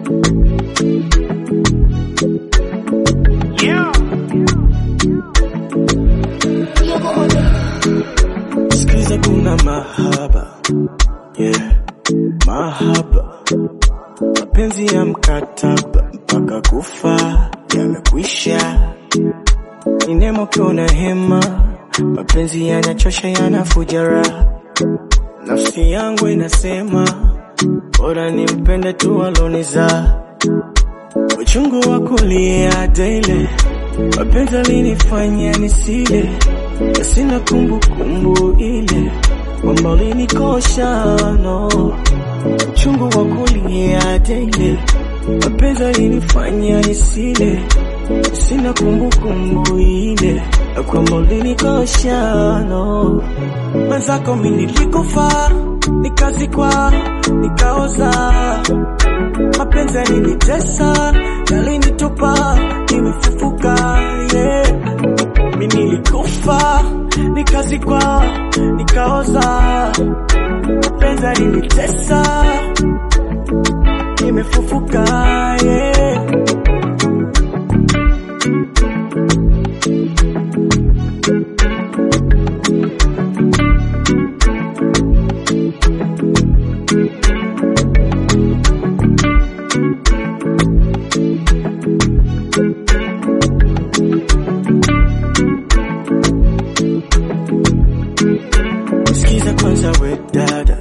Yeah. Sikiza kuna mahaba yeah. Mahaba mapenzi ya mkataba mpaka kufa yamekwisha, ni nemo kiona hema, mapenzi yanachosha yanafuja raha, nafsi yangu inasema bora nimpende tu aloniza uchungu wa kulia daily, mapenzi alinifanya nisile, na sina kumbukumbu ile kwamba ulinikosha no uchungu wa kulia daily, mapenzi alinifanya nisile, sina kumbukumbu ile na kwamba ulinikosha no mwenzako mi nilikufa nikazikwa nikaoza mapenzi yalinitesa yalinitupa nimefufuka yeah. mi nilikufa nikazikwa nikaoza mapenzi yalinitesa nimefufuka yeah. Sikiza kwanza we dada,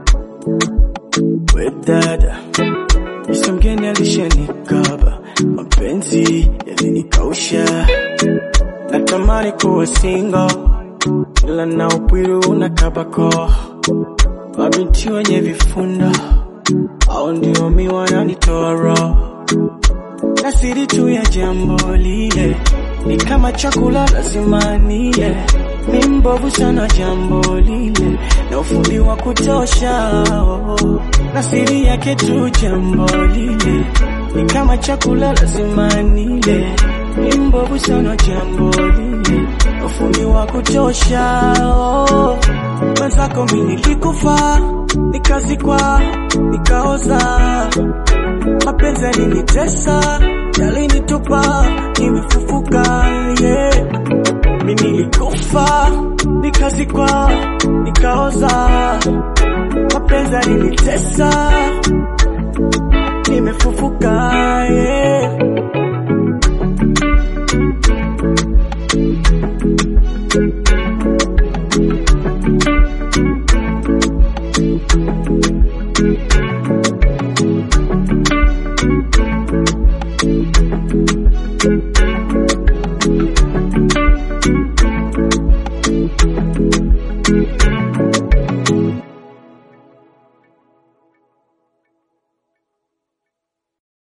we dada, Mr. mgeni alishanikaba, mapenzi yalinikausha, natamani kuwa single, ila na upwiru unakabako, mabinti wenye vifunda au ndio mi wananitoa roho na siri tu ya jambo lile ni kama chakula lazima nile, mi mbovu sana jambo lile na ufundi wa kutosha oh. na siri yake tu jambo lile ni kama chakula lazima nile, mi mbovu sana jambo lile na ufundi wa kutosha oh. mwenzako mi nilikufa nikazikwa nikaoza mapenzi yalinitesa yalinitupa nimefufuka yeah. mi nilikufa nikazikwa nikaoza mapenzi yalinitesa